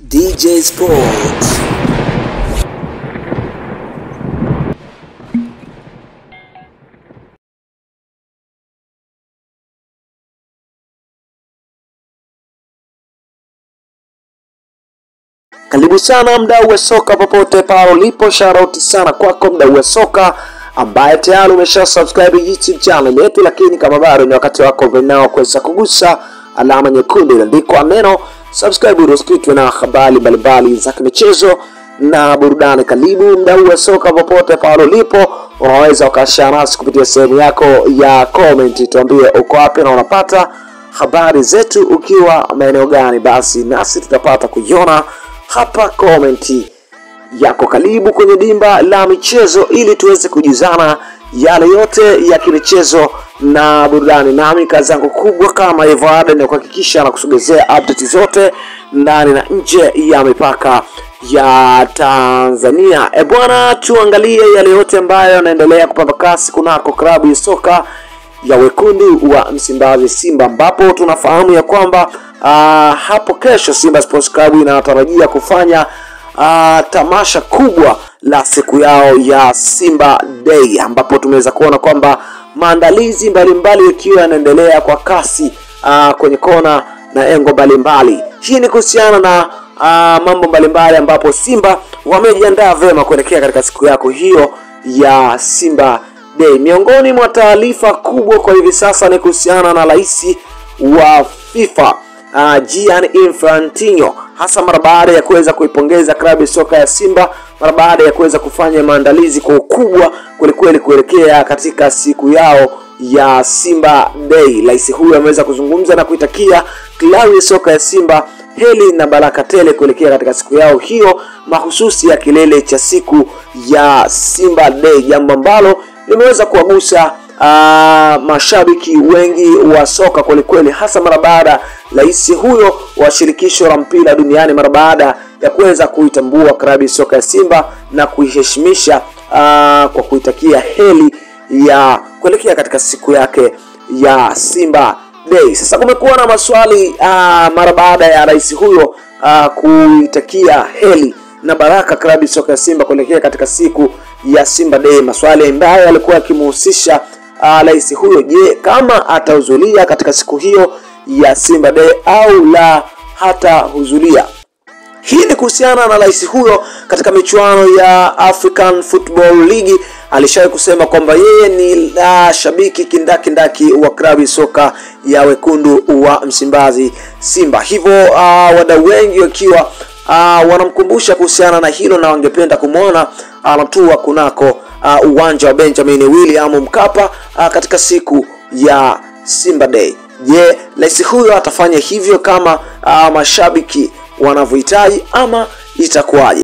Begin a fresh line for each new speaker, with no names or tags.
DJ Sports. Karibu sana mdau wa soka popote pale ulipo, shoutout sana kwako mdau wa soka ambaye tayari umesha subscribe YouTube channel yetu, lakini kama bado ni wakati wako vinao kuweza kugusa alama nyekundu iliyoandikwa neno subscribe, ili usikitwe na habari mbalimbali za kimichezo na burudani. Karibu mdau wa soka popote pale ulipo, unaweza ukashare nasi kupitia sehemu yako ya comment, tuambie uko wapi na unapata habari zetu ukiwa maeneo gani, basi nasi tutapata kuiona hapa komenti yako. Karibu kwenye dimba la michezo ili tuweze kujuzana yale yote ya kimichezo na burudani. Nami kazi yangu kubwa kama hivyo ada ni kuhakikisha na kusogezea update zote ndani na nje ya mipaka ya Tanzania. E bwana, tuangalie yale yote ambayo yanaendelea kupamba kasi kunako klabu ya soka ya wekundu wa Msimbazi Simba, ambapo tunafahamu ya kwamba uh, hapo kesho Simba Sports Club inatarajia kufanya uh, tamasha kubwa la siku yao ya Simba Day, ambapo tumeweza kuona kwamba maandalizi mbalimbali yakiwa yanaendelea kwa kasi uh, kwenye kona na engo mbalimbali. Hii ni kuhusiana na uh, mambo mbalimbali ambapo Simba wamejiandaa vyema kuelekea katika siku yako hiyo ya Simba Day. Miongoni mwa taarifa kubwa kwa hivi sasa ni kuhusiana na rais wa FIFA uh, Gianni Infantino, hasa mara baada ya kuweza kuipongeza klabu ya soka ya Simba mara baada ya kuweza kufanya maandalizi kwa ukubwa kwelikweli kuelekea katika siku yao ya Simba Day. Rais huyu ameweza kuzungumza na kuitakia klabu ya soka ya Simba heri na baraka tele kuelekea katika siku yao hiyo mahususi ya kilele cha siku ya Simba Day, jambo ambalo limeweza kuwagusa uh, mashabiki wengi wa soka kwelikweli, hasa mara baada rais huyo wa shirikisho la mpira duniani mara baada ya kuweza kuitambua klabu ya soka ya Simba na kuiheshimisha uh, kwa kuitakia heri ya kuelekea katika siku yake ya Simba Day. Sasa kumekuwa na maswali uh, mara baada ya rais huyo uh, kuitakia heri na baraka klabu ya soka ya Simba kuelekea katika siku ya Simba Day, maswali ambayo yalikuwa yakimhusisha rais uh, huyo. Je, kama atahudhuria katika siku hiyo ya Simba Day au la hatahudhuria? Hii ni kuhusiana na rais huyo katika michuano ya African Football League alishawahi kusema kwamba yeye ni uh, shabiki kindakindaki wa klabu ya soka ya wekundu wa Msimbazi Simba. Hivyo uh, wadau wengi wakiwa uh, wanamkumbusha kuhusiana na hilo na wangependa kumwona anatua uh, kunako uh, uwanja wa Benjamin William Mkapa uh, katika siku ya Simba Day. Je, rais huyo atafanya hivyo kama uh, mashabiki wanavyohitaji ama itakuwaje?